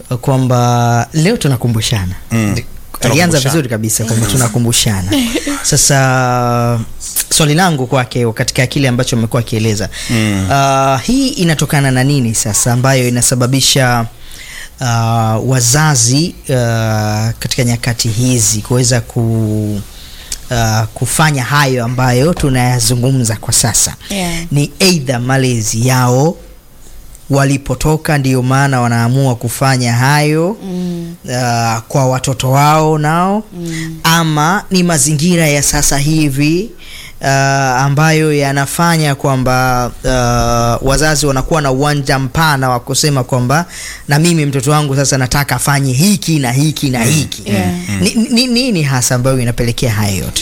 kwamba leo tunakumbushana Mm. alianza Tunakumbushana. vizuri kabisa kwamba tunakumbushana sasa swali langu kwake katika kile ambacho amekuwa akieleza Mm. uh, hii inatokana na nini sasa ambayo inasababisha uh, wazazi uh, katika nyakati hizi kuweza ku Uh, kufanya hayo ambayo tunayazungumza kwa sasa Yeah. ni eidha malezi yao walipotoka ndio maana wanaamua kufanya hayo Mm. uh, kwa watoto wao nao Mm. ama ni mazingira ya sasa hivi uh, ambayo yanafanya kwamba uh, wazazi wanakuwa na uwanja mpana wa kusema kwamba na mimi mtoto wangu sasa nataka afanye hiki na hiki na hiki Yeah. ni, ni, nini hasa ambayo inapelekea haya yote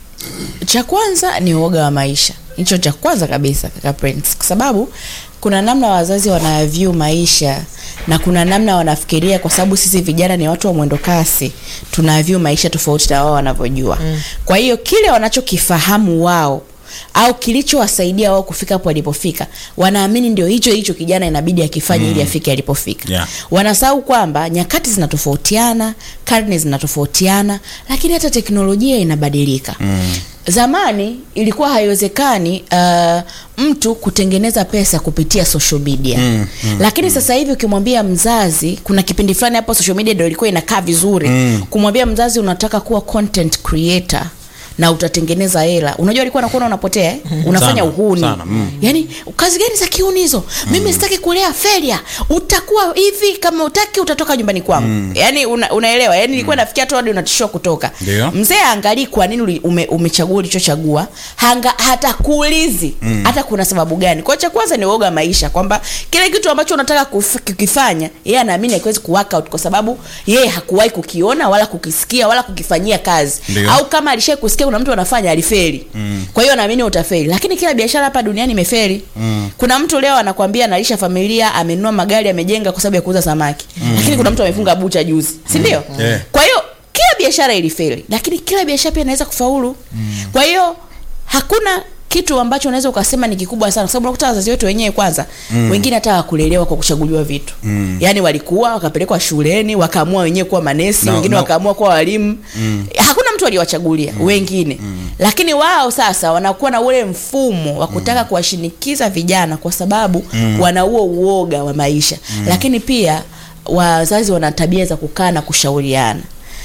cha kwanza ni uoga wa maisha hicho cha kwanza kabisa kaka Prince kwa sababu kuna namna wazazi wanavyu maisha na kuna namna wanafikiria kwa sababu sisi vijana ni watu wa mwendo kasi tunavyu maisha tofauti na wao wanavyojua mm. kwa hiyo kile wanachokifahamu wao au kilichowasaidia wao kufika hapo walipofika wanaamini ndio hicho hicho kijana inabidi akifanye ili afike alipofika Yeah. wanasahau kwamba nyakati zinatofautiana karne zinatofautiana lakini hata teknolojia inabadilika mm. zamani ilikuwa haiwezekani uh, mtu kutengeneza pesa kupitia social media Mm, mm, lakini sasa hivi ukimwambia mzazi kuna kipindi fulani hapo social media ndio ilikuwa inakaa vizuri Mm. kumwambia mzazi unataka kuwa content creator na utatengeneza hela unajua alikuwa anakuona unapotea eh? unafanya Sana, uhuni sana, mm. yaani kazi gani za kiuni hizo mimi sitaki kulea feria utakuwa hivi kama utaki utatoka nyumbani kwangu mm. yaani una, unaelewa yaani nilikuwa nafikia tu hadi unatishiwa kutoka Ndio. mzee aangalii kwa nini uli- ume, umechagua ulichochagua hanga hata kuulizi mm. hata kuna sababu gani kwa cha kwanza ni uoga wa maisha kwamba kile kitu ambacho unataka kuf- kukifanya yeye anaamini hakiwezi kuwork out kwa sababu yeye hakuwahi kukiona wala kukisikia wala kukifanyia kazi Ndio. au kama alishai kusikia kuna mtu anafanya alifeli mm. kwa hiyo naamini utafeli lakini kila biashara hapa duniani imefeli mm. kuna mtu leo anakwambia analisha familia amenunua magari amejenga kwa sababu ya kuuza samaki mm. lakini kuna mtu amefunga bucha juzi si ndio mm. Yeah. kwa hiyo kila biashara ilifeli lakini kila biashara pia inaweza kufaulu mm. kwa hiyo hakuna kitu ambacho unaweza ukasema ni kikubwa sana kwa sababu unakuta wazazi wetu wenyewe kwanza mm. wengine hata wakulelewa kwa kuchaguliwa vitu mm. yaani walikuwa wakapelekwa shuleni wakaamua wenyewe kuwa manesi Na- wengine na- wakaamua kuwa walimu mm. hakuna mtu aliwachagulia mm. wengine mm. lakini wao sasa wanakuwa na ule mfumo wa kutaka mm. kuwashinikiza vijana kwa sababu mm. wana huo uoga wa maisha mm. lakini pia wazazi wana tabia za kukaa na kushauriana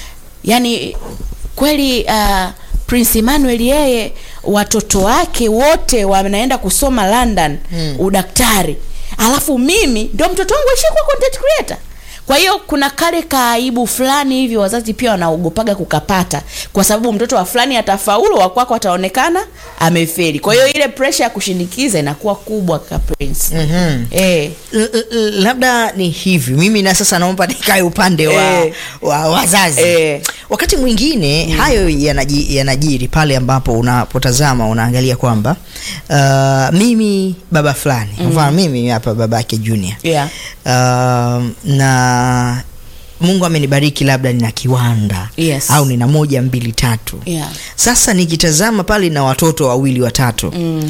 yani kweli uh, prince emmanuel yeye watoto wake wote wanaenda kusoma london hmm. udaktari alafu mimi ndio mtoto wangu aishie kuwa content creator kwa hiyo kuna kale kaaibu fulani hivi wazazi pia wanaogopaga kukapata kwa sababu mtoto wa fulani atafaulu wakwako ataonekana ameferi kwa hiyo ile presha ya kushinikiza inakuwa kubwa ka prince mm-hmm. eh. L- l- labda ni hivi mimi na sasa naomba nikae upande wa, Eh. wa wazazi Eh. wakati mwingine mm. hayo yanaji, yanajiri pale ambapo unapotazama unaangalia kwamba uh, mimi baba fulani mm. mfano mimi hapa baba yake junior yeah. uh, na mungu amenibariki labda nina kiwanda Yes. au nina moja mbili tatu Yeah. sasa nikitazama pale na watoto wawili watatu Mm.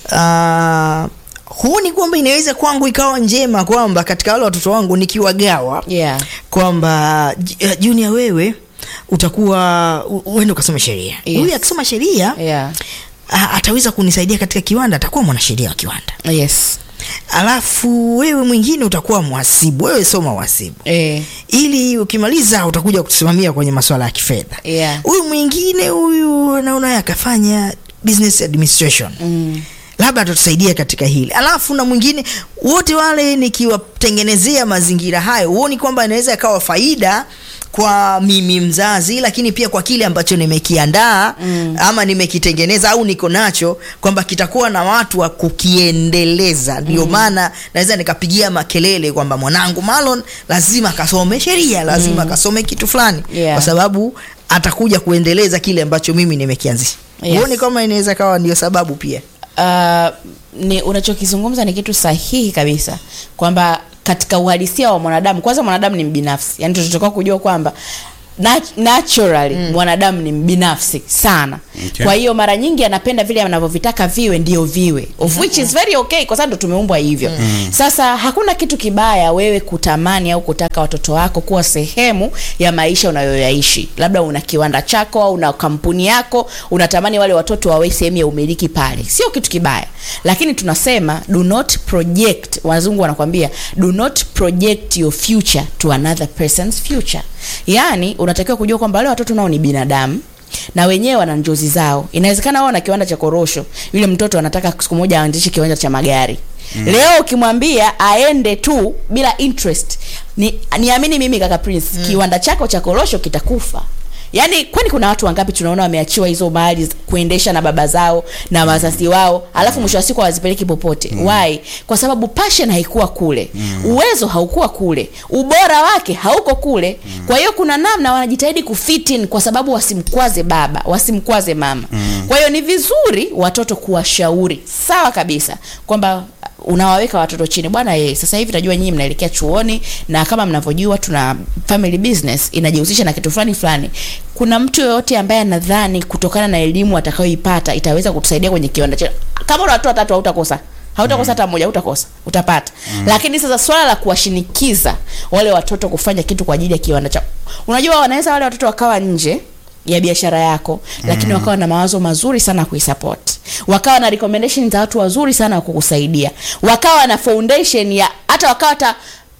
uh, huoni kwamba inaweza kwangu ikawa njema kwamba katika wale watoto wangu nikiwagawa Yeah. kwamba J- eh, junior wewe utakuwa u- uende ukasoma sheria Yes. huyu akisoma sheria Yeah. a- ataweza kunisaidia katika kiwanda atakuwa mwanasheria wa kiwanda Yes. alafu wewe mwingine utakuwa mhasibu wewe soma uhasibu Eh. ili ukimaliza utakuja kutusimamia kwenye masuala ya kifedha Yeah. huyu mwingine huyu naona akafanya business administration Mm. labda atatusaidia katika hili alafu na mwingine wote wale nikiwatengenezea mazingira hayo huoni kwamba inaweza ikawa faida kwa mimi mzazi lakini pia kwa kile ambacho nimekiandaa mm. ama nimekitengeneza au niko nacho kwamba kitakuwa na watu wa kukiendeleza ndio maana naweza nikapigia makelele kwamba mwanangu malon lazima akasome sheria lazima akasome kitu fulani Yeah. kwa sababu atakuja kuendeleza kile ambacho mimi nimekianzisha Yes. huoni kama inaweza kawa ndio sababu pia uh, ni unachokizungumza ni kitu sahihi kabisa kwamba katika uhalisia wa mwanadamu kwanza mwanadamu ni mbinafsi yani tunatakiwa kujua kwamba nat- naturally mwanadamu ni mbinafsi sana Okay. kwa hiyo mara nyingi anapenda vile anavyovitaka viwe ndio viwe of which is very okay kwa sababu ndo tumeumbwa hivyo sasa hakuna kitu kibaya wewe kutamani au kutaka watoto wako kuwa sehemu ya maisha unayoyaishi labda una kiwanda chako au una kampuni yako unatamani wale watoto wawe sehemu ya umiliki pale sio kitu kibaya lakini tunasema do not project wazungu wanakwambia do not project your future to another person's future yaani unatakiwa kujua kwamba wale watoto nao ni binadamu na wenyewe wana njozi zao inawezekana wao na kiwanda cha korosho yule mtoto anataka siku moja aanzishe kiwanja cha magari mm. leo ukimwambia aende tu bila interest ni niamini mimi kaka prince mm. kiwanda chako cha korosho kitakufa yaani kwani kuna watu wangapi tunaona wameachiwa hizo mali z- kuendesha na baba zao na wazazi wao alafu mwisho wa siku hawazipeleki popote mm. why kwa sababu passion haikuwa kule mm. uwezo haukuwa kule ubora wake hauko kule mm. kwa hiyo kuna namna wanajitahidi kufit in kwa sababu wasimkwaze baba wasimkwaze mama mm. kwa hiyo ni vizuri watoto kuwashauri sawa kabisa kwamba unawaweka watoto chini bwana ye sasa hivi najua nyinyi mnaelekea chuoni na kama mnavyojua tuna family business inajihusisha na kitu fulani fulani kuna mtu yoyote ambaye anadhani kutokana na elimu atakayoipata itaweza kutusaidia kwenye kiwanda cha kama una watoto watatu hautakosa hautakosa hata mmoja hautakosa utapata mm. lakini sasa swala la kuwashinikiza wale watoto kufanya kitu kwa ajili ya kiwanda cha unajua wanaweza wale watoto wakawa nje ya biashara yako lakini wakawa na mawazo mazuri sana ya kuisupport wakawa na recommendation za watu wazuri sana wa kukusaidia wakawa na foundation ya hata wakawa hata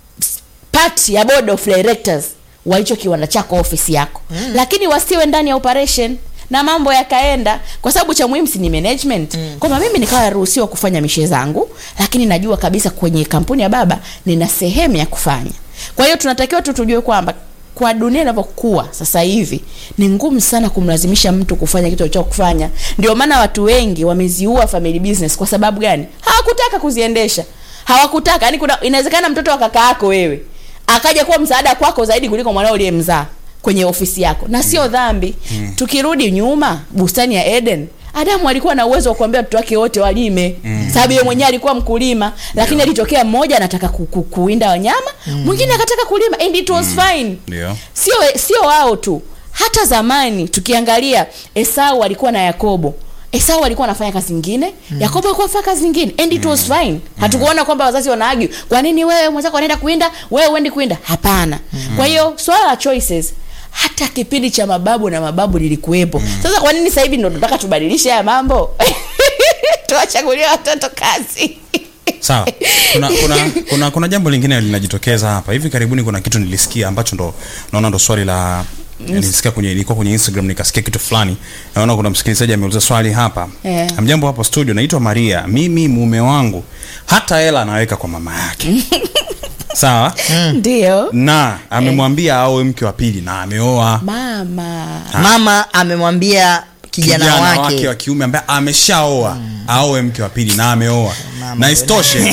part ya board of directors wa hicho kiwanda chako ofisi yako mm. lakini wasiwe ndani ya operation na mambo yakaenda kwa sababu cha muhimu si ni management mm. kwamba mimi nikawa naruhusiwa kufanya mishe zangu lakini najua kabisa kwenye kampuni ya baba nina sehemu ya kufanya kwa hiyo tunatakiwa tu tujue kwamba kwa dunia inavyokuwa sasa hivi ni ngumu sana kumlazimisha mtu kufanya kitu alicho kufanya ndio maana watu wengi wameziua family business kwa sababu gani hawakutaka kuziendesha hawakutaka yani kuna inawezekana mtoto wa kaka yako wewe akaja kuwa msaada kwako zaidi kuliko mwanao uliyemzaa kwenye ofisi yako na sio dhambi mm. tukirudi nyuma bustani ya eden adamu alikuwa na uwezo wa kuambia watoto wake wote walime mm. sababu yeye mwenyewe alikuwa mkulima lakini alitokea mmoja anataka ku, ku, kuwinda wanyama mwingine akataka kulima and it was fine Ndio. sio sio wao tu hata zamani tukiangalia esau alikuwa na yakobo esau alikuwa anafanya kazi nyingine mm. yakobo alikuwa anafanya kazi nyingine and it was fine hatukuona kwamba wazazi wanaagi kwa nini wewe mwenzako anaenda kuinda wewe uendi kuinda hapana mm. kwa hiyo swala la choices hata kipindi cha mababu na mababu lilikuwepo mm. sasa kwa nini sasa hivi ndo tunataka tubadilishe haya mambo tuwachagulie watoto kazi sawa kuna, kuna, kuna, kuna jambo lingine linajitokeza hapa hivi karibuni kuna kitu nilisikia ambacho ndo naona ndo swali la nilisikia kwenye ilikuwa kwenye instagram nikasikia kitu fulani naona kuna msikilizaji ameuliza swali hapa Eh. amjambo hapo studio naitwa maria mimi mume wangu hata hela anaweka kwa mama yake sawa ndio na amemwambia aoe mke wa pili na ameoa mama mama amemwambia kijana, wake, wa kiume ambaye ameshaoa aoe mke wa pili na ameoa na isitoshe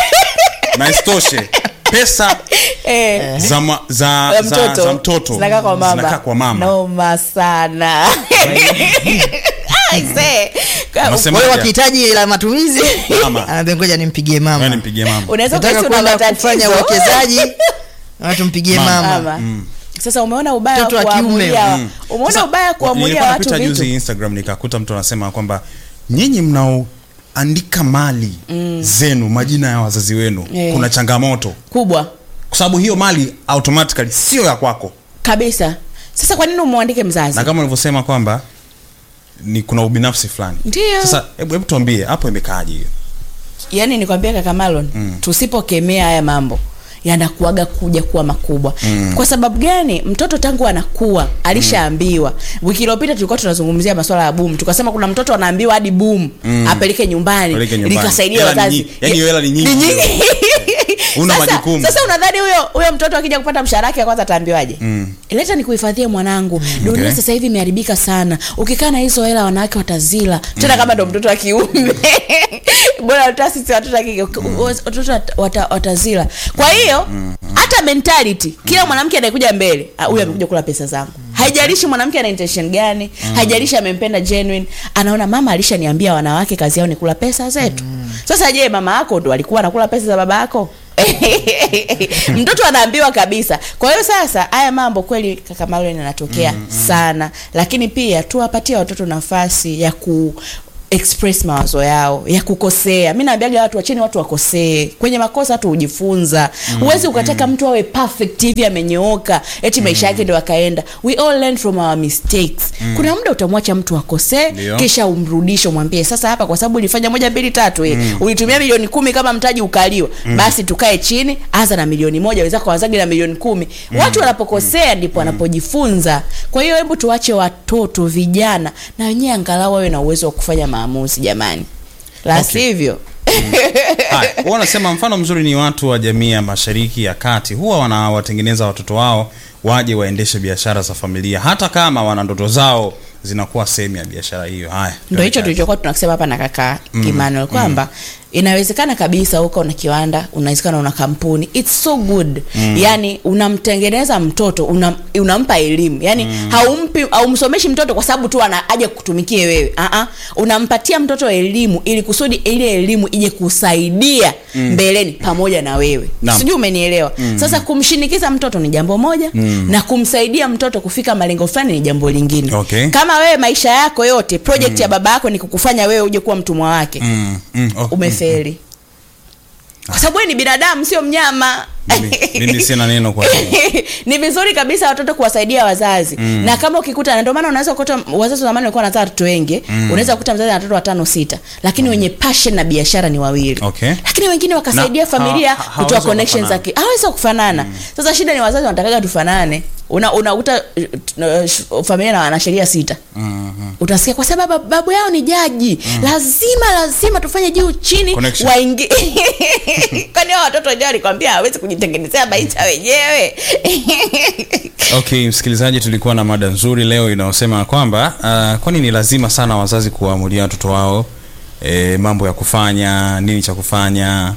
na isitoshe pesa eh. za, ma, za, ya za, mtoto za mtoto zinakaa kwa mama, zinakaa kwa mama. noma sana Aisee. Unasema- kwa hiyo wakihitaji la matumizi Mama. anaambia ngoja nimpigie Wewe mama nimpigie mama unaweza nataka kuhisi una kwenda matatizo. kufanya uwekezaji na tumpigie Mama. mama Mama. sasa umeona ubaya Mtoto wa kuamulia kiume. Mm. umeona Sasa, ubaya wa- kuamulia nilikuwa watu napita vitu juzi instagram nikakuta mtu anasema kwamba nyinyi mnaoandika mali zenu majina ya wazazi wenu Eh. kuna changamoto kubwa kwa sababu hiyo mali automatically sio ya kwako kabisa sasa kwa nini umwandike mzazi na kama ulivyosema kwamba ni kuna ubinafsi fulani Ndio. sasa hebu hebu tuambie hapo imekaaje hiyo yaani nikwambia kaka Marlon mm. tusipokemea haya mambo yanakuaga kuja kuwa makubwa mm. kwa sababu gani mtoto tangu anakuwa alishaambiwa mm. wiki iliyopita tulikuwa tunazungumzia masuala ya boom tukasema kuna mtoto anaambiwa hadi boom mm. apeleke nyumbani Apeleke nyumbani. likasaidia Hela ni wazazi nyingi. Yaani hiyo hela ni nyingi. Una sasa, majukumu. sasa unadhani huyo huyo mtoto akija kupata mshahara wake wa kwanza ataambiwaje mm. leta nikuhifadhie mwanangu dunia Okay. sasa hivi imeharibika sana ukikaa na hizo hela wanawake watazila tena kama ndo mtoto wa kiume bora hata sisi watoto wa kike watoto wat- wata- watazila kwa hiyo hata mentality kila mwanamke anayekuja mbele ah, huyu amekuja kula pesa zangu haijalishi mwanamke ana intention gani haijalishi amempenda genuine anaona mama alishaniambia wanawake kazi yao ni kula pesa zetu sasa je mama yako ndo alikuwa anakula pesa za baba yako mtoto anaambiwa kabisa kwa hiyo sasa haya mambo kweli kaka Marlon yanatokea mm, sana lakini pia tuwapatie watoto nafasi ya ku express mawazo yao ya kukosea mi naambiaga watu wacheni watu wakosee kwenye makosa hatu hujifunza huwezi ukataka mtu awe perfect hivi amenyooka eti maisha yake ndo akaenda we all learn from our mistakes kuna muda utamwacha mtu akosee Ndio. kisha umrudishe umwambie sasa hapa kwa sababu ulifanya moja mbili tatu eh, ulitumia milioni kumi kama mtaji ukaliwa basi tukae chini anza na milioni moja wenzako wazage na milioni kumi watu wanapokosea ndipo wanapojifunza kwa hiyo hebu tuwache watoto vijana na wenyewe angalau wawe na uwezo wa kufanya maamuzi jamani la Okay. sivyo Haya, huwa wanasema mfano mzuri ni watu wa jamii ya mashariki ya kati huwa wanawatengeneza watoto wao waje waendeshe biashara za familia hata kama wana ndoto zao zinakuwa sehemu ya biashara hiyo haya ndo hicho tulichokuwa tunasema hapa na kaka mm. Emmanuel kwamba inawezekana kabisa uko na kiwanda unawezekana una kampuni it's so good mm. yani unamtengeneza mtoto una, unampa elimu yani mm. haumpi haumsomeshi mtoto kwa sababu tu ana aje kutumikie wewe uh-uh. unampatia mtoto elimu ili kusudi ile elimu ije kusaidia mm. mbeleni pamoja na wewe Naam. sijui umenielewa mm. sasa kumshinikiza mtoto ni jambo moja mm. na kumsaidia mtoto kufika malengo fulani ni jambo lingine Okay. kama wewe maisha yako yote project ya baba yako ni kukufanya wewe uje kuwa mtumwa wake mm, mm, oh, umefeli kwa sababu wewe ni binadamu sio mnyama mimi, mimi sina neno kwa hiyo. ni vizuri kabisa watoto kuwasaidia wazazi mm. na kama ukikuta na ndio maana unaweza kukuta wazazi wa zamani walikuwa wanazaa watoto wengi mm. unaweza kukuta mzazi ana watoto watano sita lakini wenye passion na biashara ni wawili Okay. lakini wengine wakasaidia Na familia ha- ha- kutoa hawezi connections wakafanana. zake hawezi kufanana sasa shida ni wazazi wanatakaga tufanane una unakuta uh, uh, familia na wanasheria sita Mhm. utasikia kwa sababu babu yao ni jaji lazima lazima tufanye juu chini Connection. waingi kwani hao watoto wenyewe walikwambia hawezi kujitengenezea maisha wenyewe okay msikilizaji tulikuwa na mada nzuri leo inayosema kwamba uh, kwani ni lazima sana wazazi kuwaamulia watoto wao e, mambo ya kufanya nini cha kufanya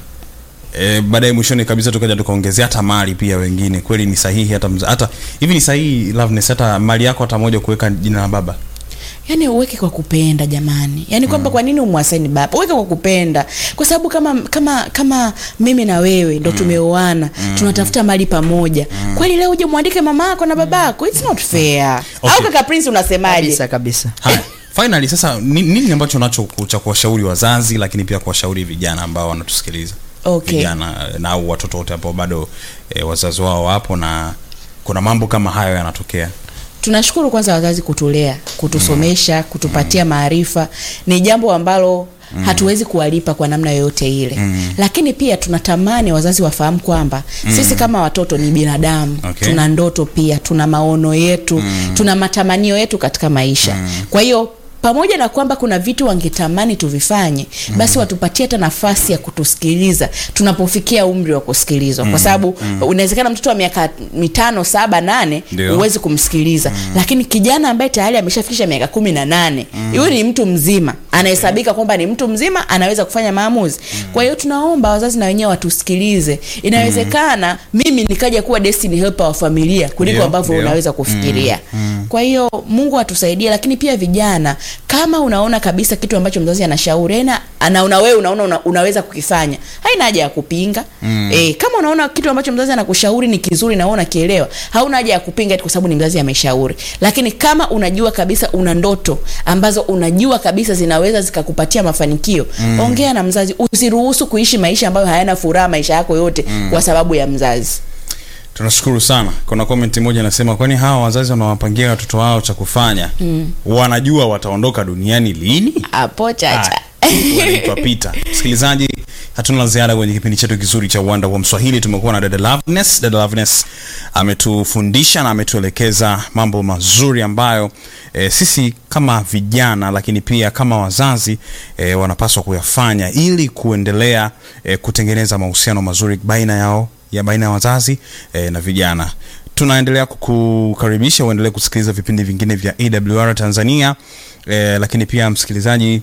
e, baadaye mwishoni kabisa tukaja tukaongezea hata mali pia wengine kweli ni sahihi hata mza, hata hivi ni sahihi Loveness, hata mali yako hata moja kuweka jina la baba yaani uweke kwa kupenda jamani yaani kwamba kwa nini umwasaini baba uweke kwa kupenda kwa sababu kama kama kama mimi na wewe ndo tumeoana tunatafuta mali pamoja kweli leo uje mwandike mama yako na baba yako it's not fair Okay. au kaka prince unasemaje kabisa kabisa haya finally sasa ni- nini ambacho unacho ku- cha kuwashauri wazazi lakini pia kuwashauri vijana ambao wanatusikiliza Okay. vijana eh, na au watoto wote ambao bado e, wazazi wao wapo na kuna mambo kama hayo yanatokea tunashukuru kwanza wazazi kutulea kutusomesha kutupatia maarifa ni jambo ambalo Mm. hatuwezi kuwalipa kwa namna yoyote ile mm. lakini pia tunatamani wazazi wafahamu kwamba mm. sisi kama watoto ni binadamu Okay. tuna ndoto pia tuna maono yetu mm. tuna matamanio yetu katika maisha mm. kwa hiyo pamoja na kwamba kuna vitu wangetamani tuvifanye basi watupatie hata nafasi ya kutusikiliza tunapofikia umri wa kusikilizwa kwa sababu unawezekana mtoto wa miaka mitano saba nane Ndio. huwezi kumsikiliza lakini kijana ambaye tayari ameshafikisha miaka kumi na nane huyu ni mtu mzima anahesabika kwamba ni mtu mzima anaweza kufanya maamuzi kwa hiyo tunaomba wazazi na wenyewe watusikilize inawezekana mimi nikaja kuwa destiny helper wa familia kuliko Ndio, ambavyo ndio. unaweza kufikiria kwa hiyo mungu atusaidie lakini pia vijana kama unaona kabisa kitu ambacho mzazi anashauri na anaona wewe unaona una, unaweza kukifanya haina haja ya kupinga mm. e, kama unaona kitu ambacho mzazi anakushauri ni kizuri na wewe unakielewa hauna haja ya kupinga eti kwa sababu ni mzazi ameshauri lakini kama unajua kabisa una ndoto ambazo unajua kabisa zinaweza zikakupatia mafanikio mm. ongea na mzazi usiruhusu kuishi maisha ambayo hayana furaha maisha yako yote mm. kwa sababu ya mzazi tunashukuru sana kuna comment moja inasema kwani hawa wazazi wanawapangia watoto wao cha kufanya mm. wanajua wataondoka duniani lini hapo chacha Ah, wanaitwa Peter. Msikilizaji, hatuna la ziada kwenye kipindi chetu kizuri cha uwanda wa Mswahili. Tumekuwa na dada Loveness. Dada Loveness ametufundisha na ametuelekeza mambo mazuri ambayo e, sisi kama vijana lakini pia kama wazazi e, wanapaswa kuyafanya ili kuendelea e, kutengeneza mahusiano mazuri baina yao ya baina ya wazazi e, na vijana tunaendelea kukukaribisha uendelee kusikiliza vipindi vingine vya awr tanzania e, lakini pia msikilizaji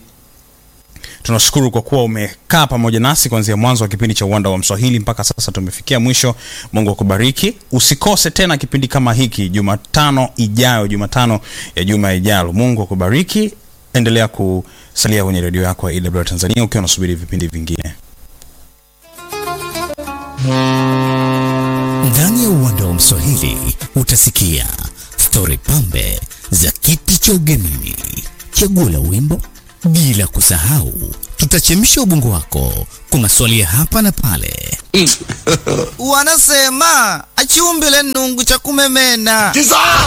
tunashukuru kwa kuwa umekaa pamoja nasi kuanzia mwanzo wa kipindi cha uwanda wa mswahili mpaka sasa tumefikia mwisho mungu akubariki usikose tena kipindi kama hiki jumatano ijayo jumatano ya juma ijalo mungu akubariki endelea kusalia kwenye redio yako ya EWR tanzania ukiwa unasubiri vipindi vingine Ndani ya uwanda wa Mswahili utasikia stori pambe za kiti cha ugenini, chaguo la wimbo, bila kusahau tutachemsha ubongo wako kwa maswali ya hapa na pale. Wanasema achiumbile nungu cha kumemena.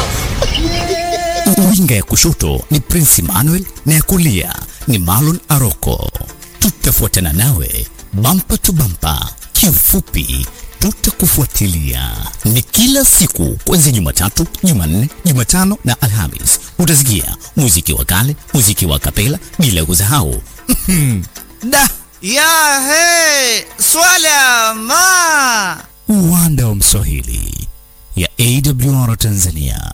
Winga ya kushoto ni Prince Emmanuel na ya kulia ni Marlon Aroko. Tutafuatana nawe bampa tu bampa, kiufupi tutakufuatilia. Ni kila siku kuanzia Jumatatu, Jumanne, Jumatano na Alhamis. Utasikia muziki wa kale, muziki wa kapela, bila kusahau Da ya he swala ma uwanda wa Mswahili ya AWR Tanzania.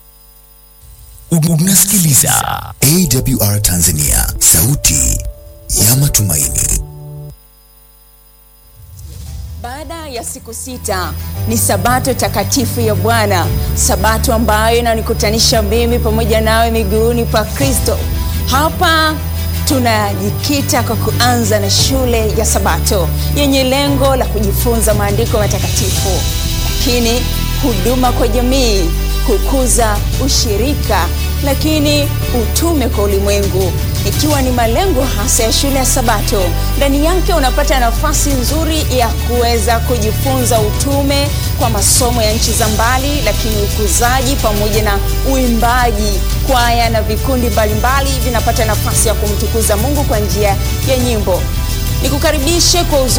Unasikiliza AWR Tanzania, sauti ya matumaini. Baada ya siku sita ni sabato takatifu ya Bwana, sabato ambayo inanikutanisha mimi pamoja nawe miguuni pa Kristo. Hapa tunajikita kwa kuanza na shule ya Sabato yenye lengo la kujifunza maandiko matakatifu, lakini huduma kwa jamii, kukuza ushirika, lakini utume kwa ulimwengu, ikiwa ni malengo hasa ya shule ya Sabato. Ndani yake unapata nafasi nzuri ya kuweza kujifunza utume kwa masomo ya nchi za mbali, lakini ukuzaji pamoja na uimbaji. Kwaya na vikundi mbalimbali vinapata nafasi ya kumtukuza Mungu kwa njia ya nyimbo. Nikukaribishe kwa uzuri